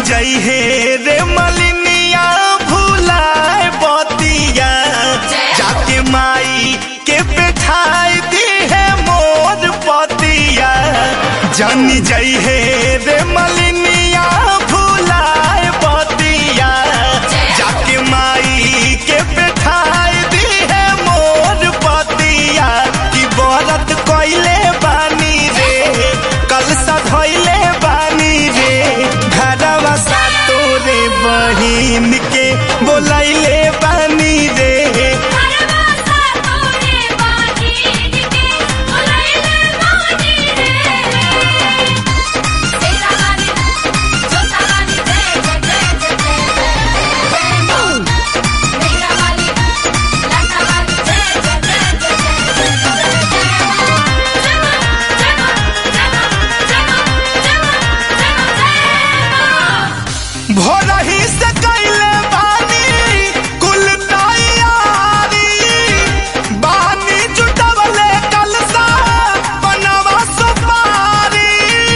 जई हे रे मलिनिया भूलाए बतिया जाके माई के बैठाई दी है मोर पतिया जानी जई हे रे मलिनिया भूलाए बतिया जाके माई के बैठाई दी है मोर पतिया की बरत कोइले बानी रे कल सधैले बानी रे घरवा सा तोरे बहिन के बोलैले बानी रे हरवासा तोरे बाहिन के बोलैले बानी रे तेरा गानी छोटा गानी जय जय जय जय जय मां मेरा गानी लाटा गानी जय जय जय जय जय जय मां जय मां जय मां जय मां जय मां भोरही से कैले बानी कुल तैयारी बानी जुटवले कलसा बनवा सुपारी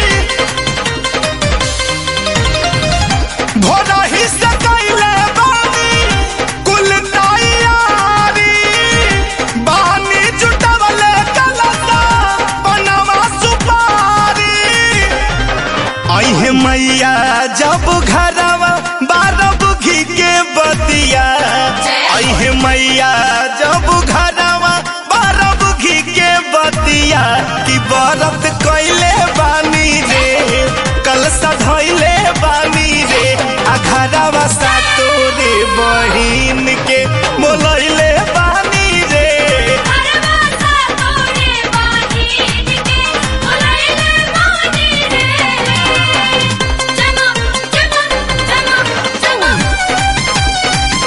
भोरही से कैले बानी कुल तैयारी बानी जुटवले कलसा बनवा सुपारी अहे मैया जब घरवा बारह बुघी के बतिया अहे मैया जब घरवा बारह बुघी के बतिया की बरत कैले बानी रे कल सधैले बानी रे आ घरवा सा तोरे बहिन के बोलैले बानी रे हरवासा तोरे बाहिन के बोलैले बानी रे जय मां जय मां जय मां जय मां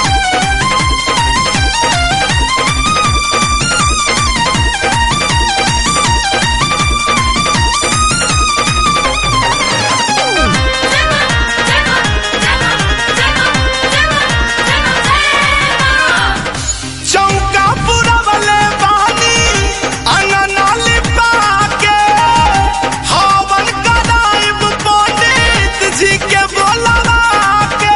चौका पुरवले बानी अननाली पाके हवन कराइब पंडित जी के बोलवा के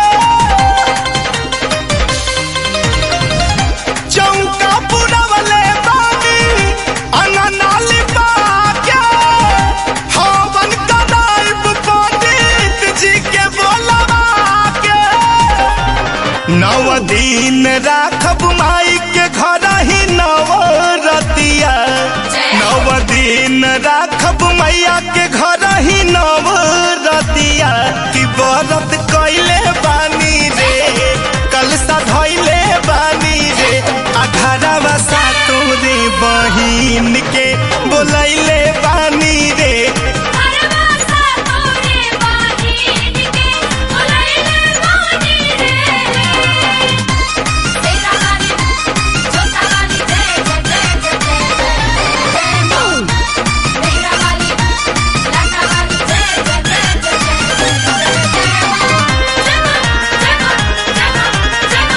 चौका पुरवले बानी अननाली पाके हवन कराइब पंडित जी के बोलवा के नव दिन राखब माई के घर ही नव रतिया नव दिन राखब मैया के घर ही नव रतिया की बरत कैले बानी रे कल सधैले बानी रे अठारवा सा तोरे बहिन के बोलैले बानी रे हरवासा तोरे बाहिन के बोलैले बानी रे तेरा गानी छोटा गानी जय जय जय जय मां मेरा गानी लाटा गानी जय जय जय जय जय मां जय मां जय मां जय मां जय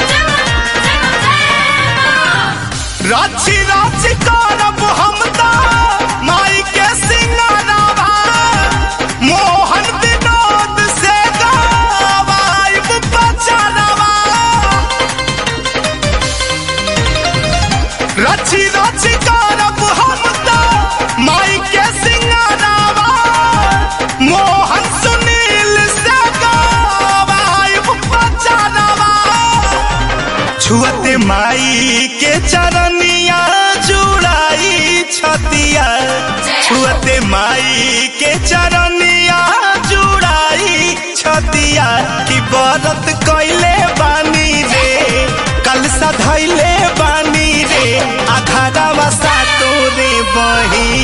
मां राची राची करब हम ता माई के सिंगारावा मोहन विनोद से गावाइब बचारावा राची राची करब हम ता माई के सिंगारावा मोहन सुनील से गावाइब बचारावा छुअते माई के चरनिया जुड़ाई छतिया छुअते माई के चरनिया जुड़ाई छतिया की बरत कैले बानी रे कल सधैले बानी रे अखाड़ा सा तोरे बही